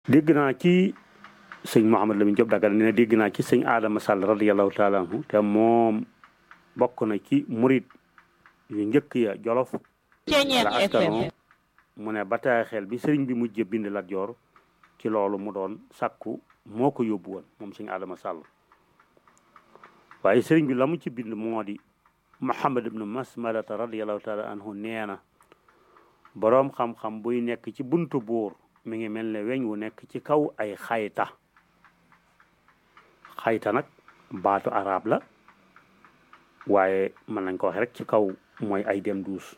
dégg naa ci sëñ Mouhamed Lamine Diop Dagana ne dégg naa ci sëñ Adama Sall radiyallahu taala anhu te moom bokk na ci murit yu njëkk ya jolof la askano mu ne bataaxel bi sëriñ bi mujj bind Lat Joor ci loolu mu doon sàkku moo ko yóbbu woon moom sëñ Adama Sall waaye sëriñ bi la mu ci bind moo di Muhammad ibnu Masmalata radiyallahu taala anhu nee na boroom xam-xam buy nekk ci buntu buur mi ngi mel ne weñ wu nekk ci kaw ay xayta xayta nag baatu arab la waaye mën nañ ko wax rek ci kaw mooy ay dem duus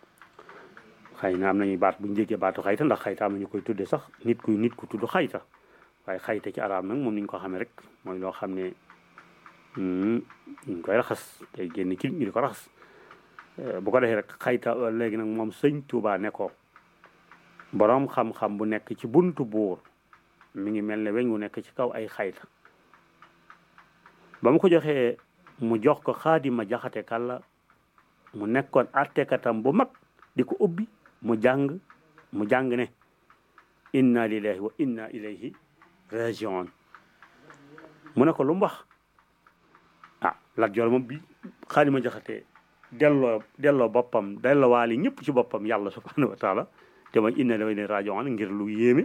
xëy na am nañuy baat bu ñu déggee baatu xayta ndax xayta am nañu koy tudde sax nit ku nit ku tudd xayta waaye xayta ci arab nag moom ni ñu ko xamee rek mooy loo xam ne ñu koy raxas tey génn ci ñu di ko raxas bu ko defee rek xayta léegi nag moom sëñ Tuubaa ne ko boroom xam-xam bu nekk ci buntu buur mi ngi mel ne weñ wu nekk ci kaw ay xayta ba mu ko joxee mu jox ko xaadima jaxate kàlla mu nekkoon attekatam bu mag di ko ubbi mu jàng mu jàng ne inna lillahi wa inna ilayhi rajiun mu ne ko lu mu wax ah Lat Joor moom bi xaadima jaxate delloo delloo boppam delloo waali ñëpp ci boppam yàlla subhanahu wa taala te mooy inna lillahi wa inna rajiun ngir lu yéeme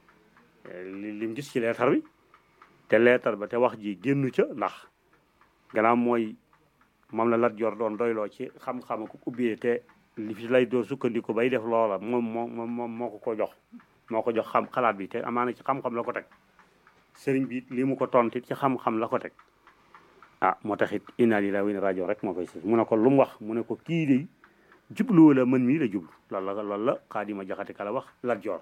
li lim gis ci leetar bi te leetar ba te wax ji génnu ca ndax gannaaw mooy moom la Lat Joor doon doyloo ci xam-xam ko ubbee te li fi lay doo sukkandiku bay def loola moom moo moom moo ko ko jox moo ko jox xam xalaat bi te amaana ci xam-xam la ko teg sëriñ bi li mu ko tontit ci xam-xam la ko teg ah moo taxit inna lillahi wa inna rajiun rek moo koy sës mu ne ko lu mu wax mu ne ko kii de jublu la man mii la jublu loolu la loolu la xaadima jaxate kala wax Lat Joor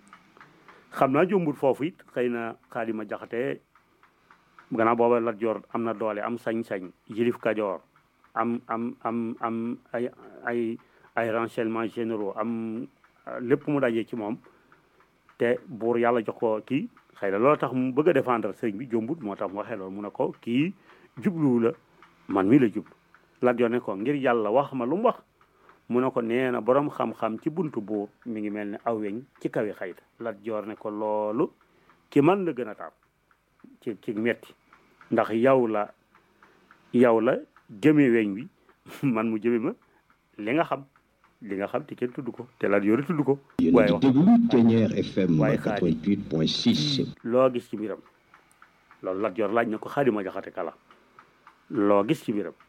xam naa jombul foofu it xëy na xaadima jaxate gannaaw booba Lat Joor am na doole am sañ-sañ yilif Kajoor am am am am ay ay ay renseignements généraux am lépp mu dajee ci moom te buur yàlla jox ko kii xëy na loolu tax mu bëgg a défendre sëriñ bi jombut moo tax mu waxee loolu mu ne ko kii jubluwu la man mii la jublu Lat Joor ne ko ngir yàlla wax ma lu mu wax mu ne ko nee na boroom xam-xam ci buntu buur mi ngi mel ne aw weñ ci kawi xayta Lat Joor ne ko loolu ki man la gën a taam ci ci metti ndax yow la yow la jëme weñ wi man mu jëme ma li nga xam li nga xam te kenn tudd ko te Lat Joor tudd ko waaye wax Ténière FM 88.6 loo gis ci mbiram loolu Lat Joor laaj na ko Xaadima Jaxate Kala loo gis ci mbiram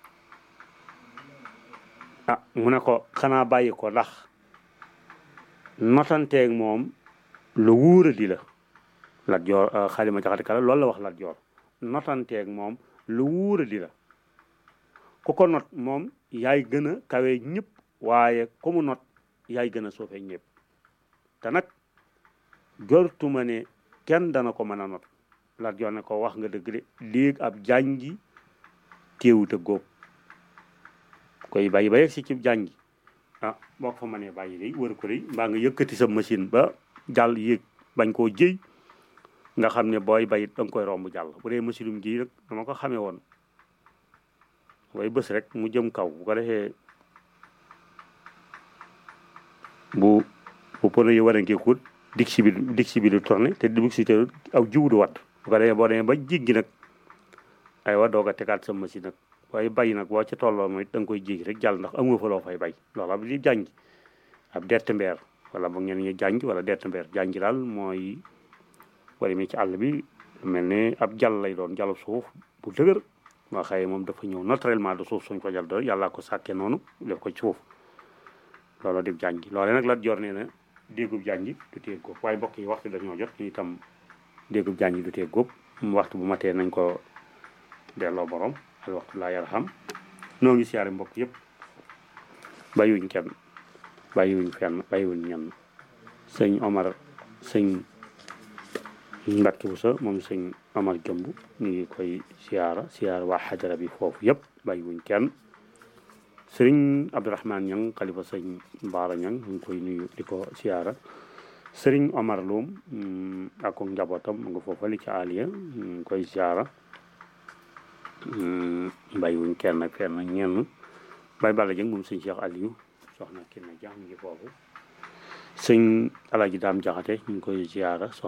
ah mu ne ko xanaa bàyyi ko ndax notanteeg moom lu wuura di la Lat Joor Xaadima Jaxate Kala loolu la wax Lat Joor notanteeg moom lu wuura di la ku ko not moom yaay gën a kawe ñëpp waaye ku mu not yaay gën a suufee ñëpp te nag jortuma ne kenn dana ko mën a not Lat Joor ne ko wax nga dëgg de léegi ab jàngi téewut a góob koy bàyyi ba yegg si ci jàngi ah boo ko fa mënee bàyyi day wër ko day mbaa nga yëkkati sa machine ba jàll yéeg bañ koo jëy nga xam ne booy bayit da nga koy romb jàll bu dee machine um ji rek dama ko xamee woon way bés rek mu jëm kaw bu ko defee bu bu pono yi war a ngeekut dig si bi dig si bi du tourné te dig si te aw jiwu du wat bu ko defee boo demee ba jéggi nag ay wa doog a tegaat sa machine nag waaye bay nag boo ca tolloo mooy da nga koy jéggi rek jàll ndax amoo fa loo fay bay loolu ab li jànj ab dett mbeer wala ba ngeen ñu jànj wala dett mbeer jànj daal mooy wala mi ci àll bi mel ne ab jàll lay doon jàll suuf bu dëgër moo xëye moom dafa ñëw naturellement de suuf suñ ko jàll do yàlla ko sàkkee noonu def ko ci suuf loolu di jànj loole nag Lat Joor nee na déggub jànj du tee góob waaye mbokk yi waxtu dañoo jot ñu itam déggub jànj du tee góob waxtu bu matee nañ ko delloo borom al waxtu laa yarham noo ngi siyaare mbokk yëpp bàyyiwuñ kenn bàyyiwuñ fenn bàyyiwuñ ñenn sëñ Omar sëñ Mbàkke Buso moom sëñ Omar Jëmb ñu ngi koy siyaara siyaara waa xajara bi foofu yëpp bàyyiwuñ kenn sëriñ Abdourahman Ñang xalifa sëñ Baara Ñang ñu ngi koy nuyu di ko siyaara sëriñ Omar Loum ak ko njabootam mu nga foofa li ci aliya ñu ngi koy siyaara bàyyiwuñ kenn ak fenn ñenn bay bala jëng moom sëñ Cheikh Aliou soxna Kine Dia mi ngi foofu sëñ Alaaji Daam Jaxate ñu ngi koy ziyaara